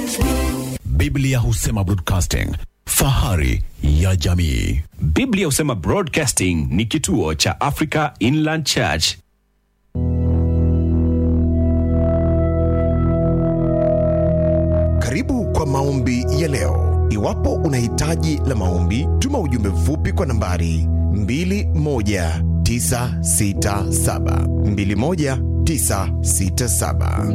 Biblia husema broadcasting, fahari ya jamii. Biblia husema Broadcasting ni kituo cha Africa Inland Church. Karibu kwa maombi ya leo. Iwapo una hitaji la maombi, tuma ujumbe mfupi kwa nambari 21967 21967.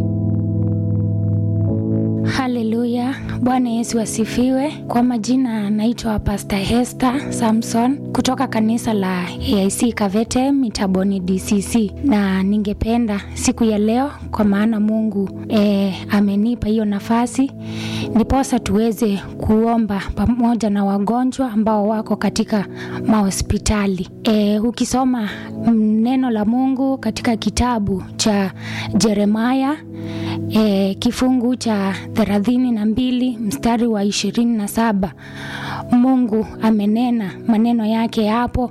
Haleluya, Bwana Yesu asifiwe. Kwa majina naitwa Pastor Hester Samson kutoka kanisa la AIC Kavete Mitaboni DCC, na ningependa siku ya leo, kwa maana Mungu e, amenipa hiyo nafasi, ndiposa tuweze kuomba pamoja na wagonjwa ambao wako katika mahospitali. E, ukisoma mm, neno la Mungu katika kitabu cha Jeremaya e, kifungu cha thelathini na mbili mstari wa ishirini na saba Mungu amenena maneno yake hapo,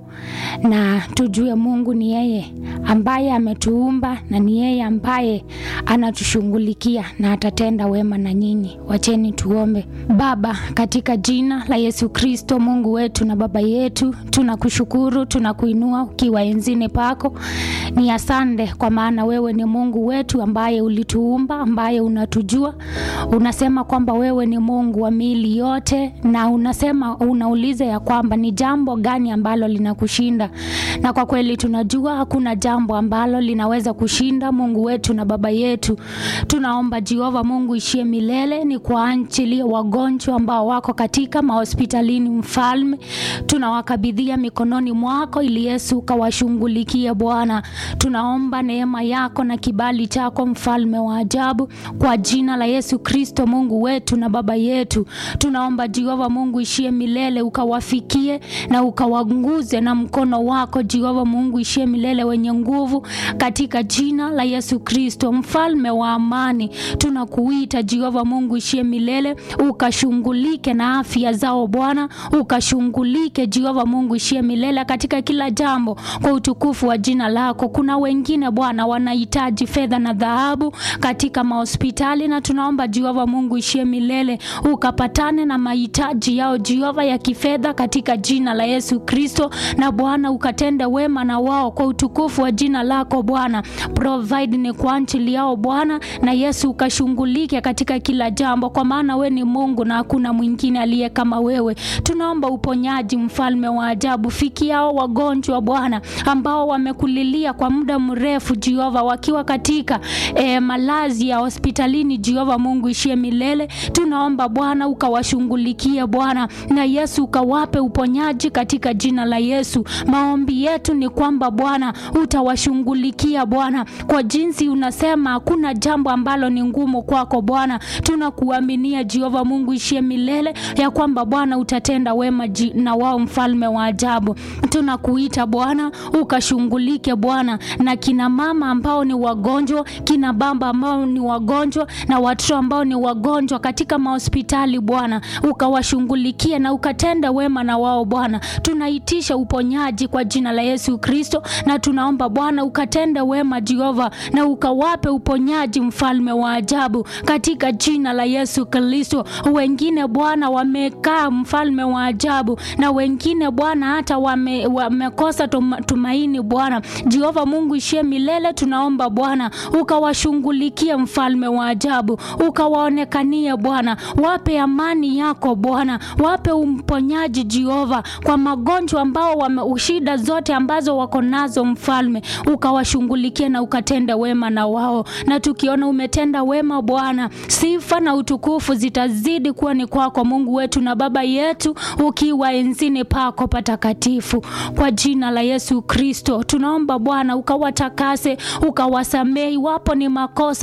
na tujue Mungu ni yeye ambaye ametuumba na ni yeye ambaye anatushughulikia na atatenda wema na nyinyi. Wacheni tuombe. Baba, katika jina la Yesu Kristo, Mungu wetu na Baba yetu, tunakushukuru, tunakuinua ukiwa enzini pako. Ni asante kwa maana wewe ni Mungu wetu ambaye ulituumba, ambaye unatujua. Unasema kwamba wewe ni Mungu wa miili yote, na unasema unauliza ya kwamba ni jambo gani ambalo linakushinda, na kwa kweli tunajua hakuna jambo ambalo linaweza kushinda Mungu wetu na Baba yetu. Tunaomba Jehova Mungu ishie milele, ni kwa ajili ya wagonjwa ambao wako katika mahospitalini. Mfalme, tunawakabidhia mikononi mwako ili Yesu ukawashughulikie Bwana. Tunaomba neema yako na kibali chako, mfalme wa ajabu, kwa jina la Yesu Kristo, Mungu wetu na Baba yetu. Tunaomba Jehova Mungu ishie milele, ukawafikie na ukawanguze na mkono wako Jehova Mungu ishie milele, wenye nguvu, katika jina la Yesu Kristo, mfalme wa amani. Tunakuita Jehova Mungu ishie milele, ukashughulike na afya zao Bwana, ukashughulike Jehova Mungu ishie milele katika kila jambo, kwa utukufu wa jina lako. Kuna wengine Bwana wanahitaji fedha na dhahabu katika mahospitali, na tunaomba Jehova Mungu ishie milele, ukapatane na mahitaji yao Jehova ya kifedha katika jina la Yesu Kristo, na Bwana ukatende wema na wao kwa utukufu wa jina lako Bwana. Provide ni kwa ajili yao Bwana, na Yesu ukashughulike katika kila jambo, kwa maana we ni Mungu na hakuna mwingine aliye kama wewe. Tunaomba uponyaji, mfalme wa ajabu, fikiao wagonjwa Bwana ambao wamekulilia kwa muda mrefu Jehova, wakiwa katika eh, malazi ya hospitalini Jehova Mungu ishie milele. Tunaomba Bwana ukawashughulikie Bwana, na Yesu ukawape uponyaji katika jina la Yesu. Maombi yetu ni kwamba Bwana utawashughulikia Bwana, kwa jinsi unasema hakuna jambo ambalo ni ngumu kwako Bwana. Tunakuaminia Jehova Mungu ishie milele ya kwamba Bwana utatenda wema ji- na wao, mfalme wa ajabu. Tunakuita Bwana ukashughulike Bwana na kina mama ambao ni wagonjwa, kina baba ambao ni wagonjwa na watoto ambao ni wagonjwa katika mahospitali Bwana, ukawashughulikie na ukatenda wema na wao Bwana. Tunaitisha uponyaji kwa jina la Yesu Kristo, na tunaomba Bwana ukatende wema Jehova, na ukawape uponyaji, mfalme wa ajabu, katika jina la Yesu Kristo. Wengine Bwana wamekaa, mfalme wa ajabu, na wengine Bwana hata wame, wamekosa tuma- tumaini Bwana. Jehova Mungu ishie milele, tunaomba Bwana ukawashughulikie, mfalme wa ajabu, ukawaonekanie Bwana, wape amani yako Bwana, wape umponyaji Jehova kwa magonjwa ambao wame shida zote ambazo wako nazo, mfalme ukawashughulikie na ukatenda wema na wao, na tukiona umetenda wema Bwana, sifa na utukufu zitazidi kuwa ni kwako Mungu wetu na Baba yetu, ukiwa enzini pako patakatifu, kwa jina la Yesu Kristo tunaomba Bwana ukawatakase, ukawasamehe iwapo ni makosa